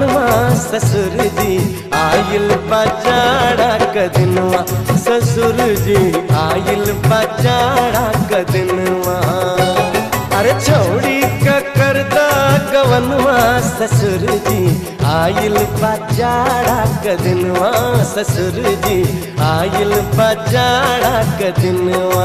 गवनवा ससुर जी आइल बजाड़ा कदनवा ससुर जी आइल बजाड़ा कदनवा अरे छोड़ी का करदा गवनवा ससुर जी आइल बजाड़ा कदनवा ससुर जी आइल बजाड़ा कदनवा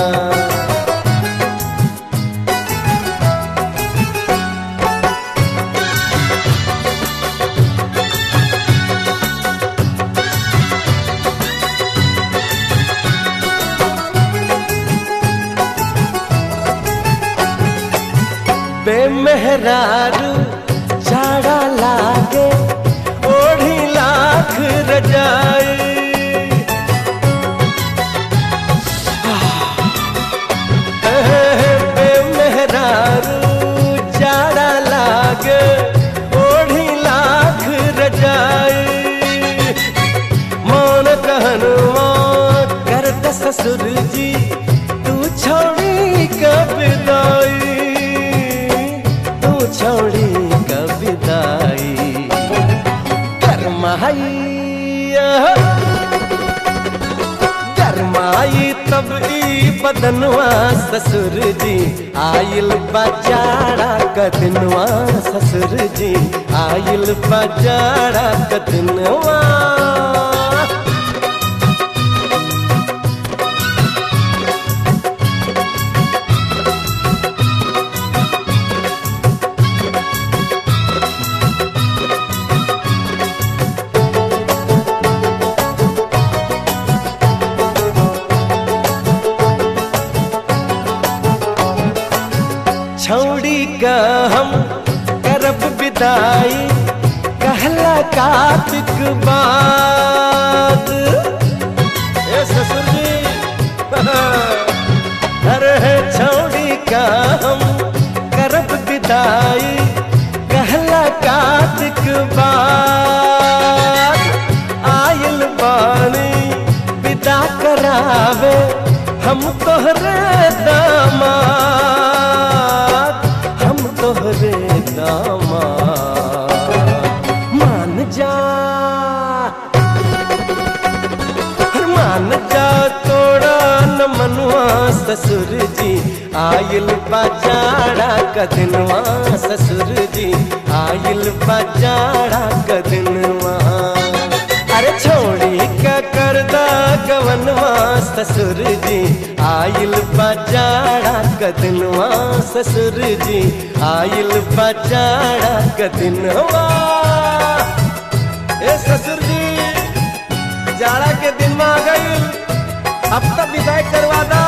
बेमेहरारू जाड़ा लागे ओढ़ी लाख रजाई बेमेहरारू जाड़ा लागे ओढ़ी लाख रजाई मान कहनवा करत ससुर जी तू छोड़ी कबिदाई तू छोड़ी कबिदाई गरमाई गरमाई तब ई बदनवा ससुर जी आइल बचाड़ा कदनवा ससुर जी आइल बचाड़ा कदनवा छौड़ी का हम करब विदाई कहला कार्तिक बाद ए ससुर जी अरे छौड़ी का हम करब विदाई कहला कार्तिक बाद आयल बानी विदा करावे हम तोहरे दामाद हम तोहरे दामाद मान जा हर मान जा तोड़ा न मनुआ ससुर जी आयल बजाड़ा कदनवा ससुर जी आयल बजाड़ा कदनवा अरे छोड़ी का करदा गवनवा ससुर जी आयल बजाड़ा कदनवा ससुर जी आयल बजाड़ा कदनवा ए ससुर जी जाड़ा के दिन में आ गई अब तक विदाई करवा दा